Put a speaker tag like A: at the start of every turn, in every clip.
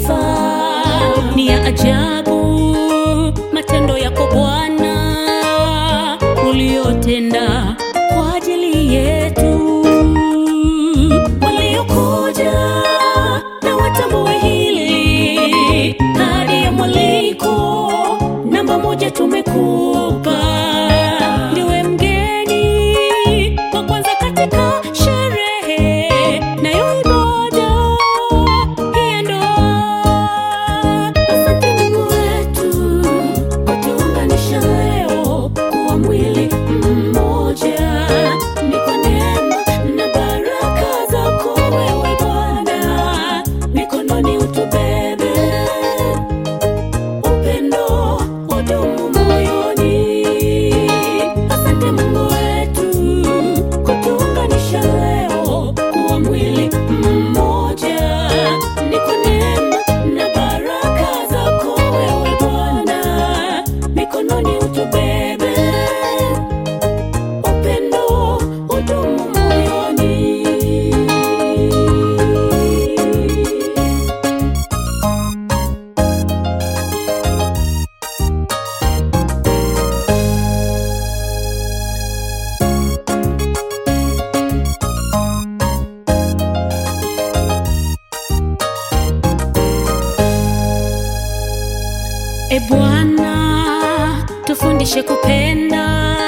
A: sifa. Ni ya ajabu matendo yako Bwana uliyotenda kwa ajili yetu. Waliokuja na watambue hili, kadi ya mwaliko namba moja tumekupa. Ndiwe mgeni wa kwanza katika sherehe nayo ibada hii ya ndoa. Asante Mungu wetu kutuunganisha leo kuwa mwili mmoja. Ni kwa neema na baraka zako wewe Bwana, mikononi utubebe upendo udumu moyoni. Asante Mungu wetu kutuunganisha leo kuwa mwili mmoja. Ni kwa neema na baraka zako wewe Bwana, mikononi utubebe upendo udumu moyoni. E Bwana, tufundishe kupenda,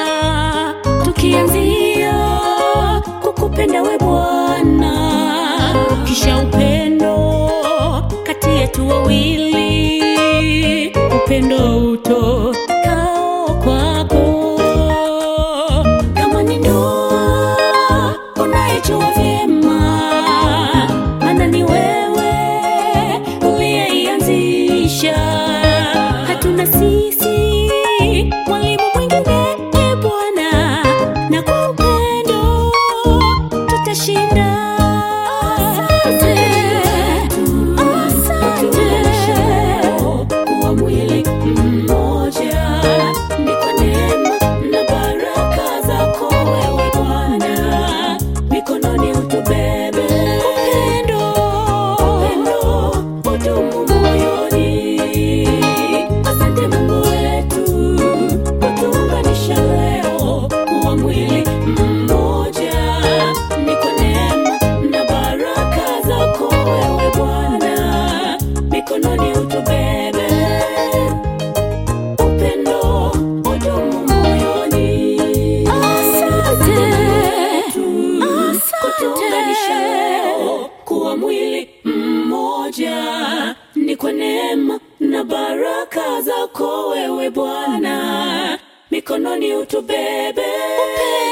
A: tukianzia kukupenda we Bwana, kisha upendo kati yetu wawili, upendo utokao kwako. Kama ni ndoa unayejua vyema, maana ni wewe uliyeianzisha. Hatuna sisi mwalimu mwingine, e Bwana, na kwa upendo tutashinda. Asante, asante kuwa mwili mmoja, ni kwa neema na baraka zako wewe Bwana, mikononi utubebe upendo, upendo udumu moyoni. Asante Mungu wetu kutuunganisha leo kuwa mwili mmoja, ni kwa neema na baraka zako wewe Bwana, mikononi utubebe upendo udumu moyoni. Asante, kutuunganisha leo kuwa mwili mmoja, ni kwa neema na baraka zako wewe Bwana, mikononi utubebe upendo